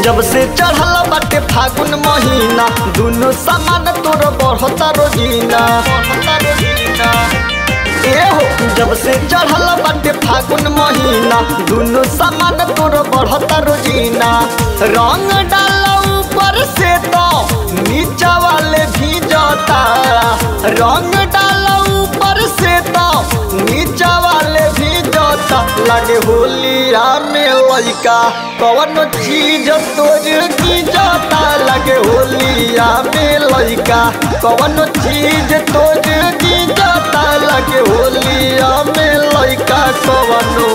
जब से चढ़ल बाटे फागुन महीना दुनो सामान तोर बढ़ता रोजीना बढ़ता रोजीना ए हो जब से चढ़ल बाटे फागुन महीना दुनो सामान तोर बढ़ता रोजीना रंग डाल ऊपर से तो नीचा वाले भी जाता रंग डाल ऊपर से तो नीचा वाले भी जाता लगे होलिया में लइका कौन चीज तोर की जाता लगे होलिया में लइका कौन चीज तोर की जाता लगे होलिया में लइका कौनो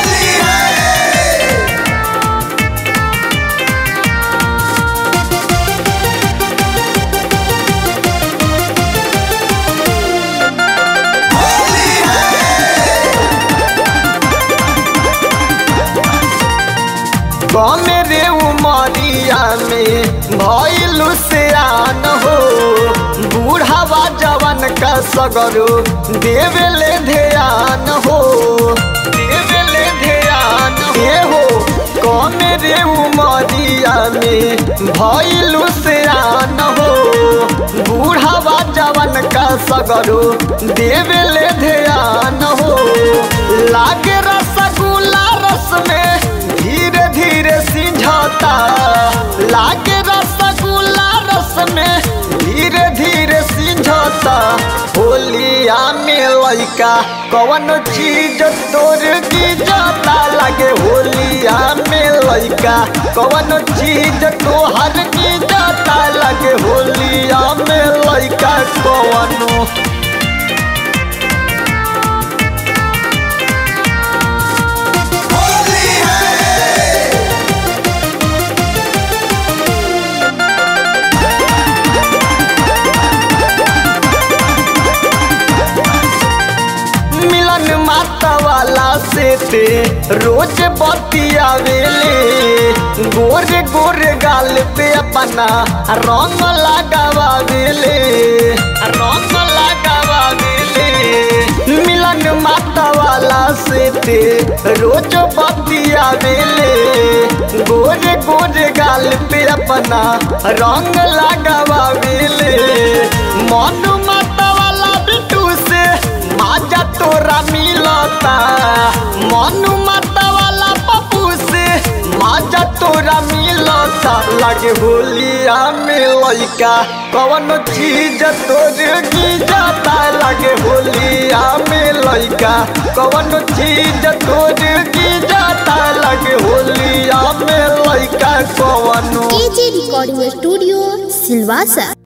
मेरे उमरिया में भइलु से आन हो बूढ़ावा जवन का सगरो देवेले ध्यान हो देवेले ध्यान हे हो मेरे उमरिया में भइलु से आन हो बूढ़ावा जवन का सगरो देवेले ध्यान हो लागे रसगुल्ला रस में धीरे धीरे सिझता लागे रसगुल्ला रस में धीरे धीरे सिझता होलिया में लइका कौन चीज तोर की जाता लागे होलिया में लइका कौन चीज तोहर की जाता लागे होलिया में लइका कौनो मिलन माता वाला से ते रोज बतियावेले गोरे गोरे गाल पे अपना रंग लगावावेले रंग लगावावेले मिलन माता वाला से ते रोज बतियावेले गोरे गोरे गाल पे अपना रंग लगावावेले मन माता वाला बिटू से माजा तोरा मिलता मनु माता वाला पप्पू से माजा तोरा मिलता लगे होलिया में लइका कौन चीज तोर की जाता लगे होलिया में लइका कौन चीज तोर की जाता लगे होलिया में लइका कौन एजे रिकॉर्डिंग स्टूडियो सिलवासा